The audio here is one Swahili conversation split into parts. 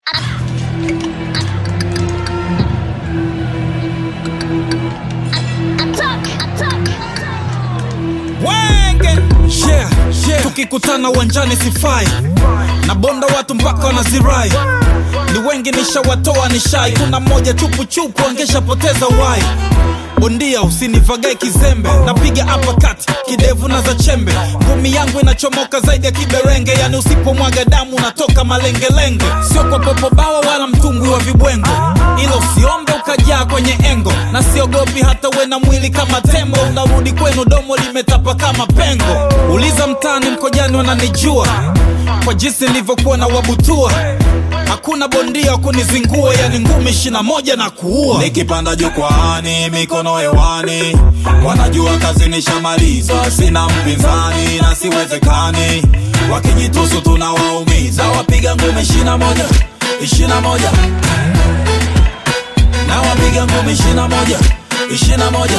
Wenge yeah, yeah. Tukikutana uwanjani sifai na bonda watu mpaka wanazirai ni wengi nishawatoa nishai kuna mmoja chupuchupu angeshapoteza wai bondia usinivagae kizembe napiga apakati kidevu na za chembe ngumi yangu inachomoka zaidi ya kiberenge yani usipomwaga damu natoka malengelenge sio kwa popobawa wala mtumbwi wa vibwengo ila usiombe ukajaa kwenye engo na siogopi hata we na mwili kama tembo unarudi kwenu domo limetapa kama pengo uliza mtaani mkojani wananijua kwa jinsi nilivyokuwa na wabutua hakuna bondia wa kunizingua yani ngumi ishina moja na kuua nikipanda jukwaani mikono hewani wanajua kazi nishamaliza sina mpinzani na siwezekani wakijitusu tunawaumiza wapiga ngumi ishina moja ishina moja na wapiga ngumi ishina moja ishina moja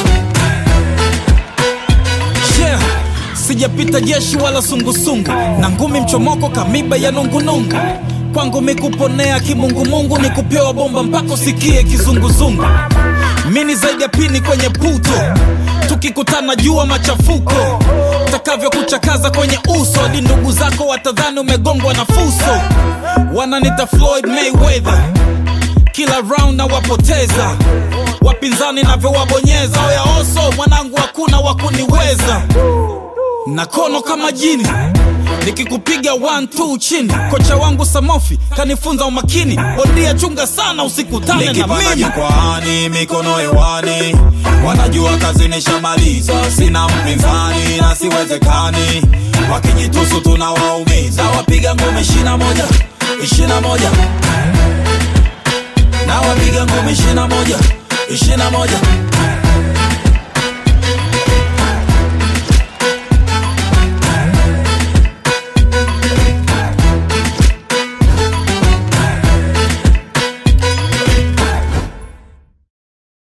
yeah. sijapita jeshi wala sungusungu na ngumi mchomoko kamiba ya nungunungu kwangu mikuponea kimungumungu ni kupewa bomba mpaka usikie kizunguzungu mini zaidi ya pini kwenye puto tukikutana jua machafuko takavyokuchakaza kwenye uso hadi ndugu zako watadhani umegongwa na fuso wananita floyd mayweather kila round na wapoteza wapinzani navyowabonyeza oya oso mwanangu hakuna wakuniweza na kono kama jini nikikupiga one two chini kocha wangu samofi kanifunza umakini bondia chunga sana usikutane na nikipanda mimi jukwaani mikono hewani wanajua kazi nishamaliza sina mpinzani na siwezekani wakijitusu tunawaumiza wapiga ngumi ishina moja ishina moja na wapiga ngumi ishina moja ishina moja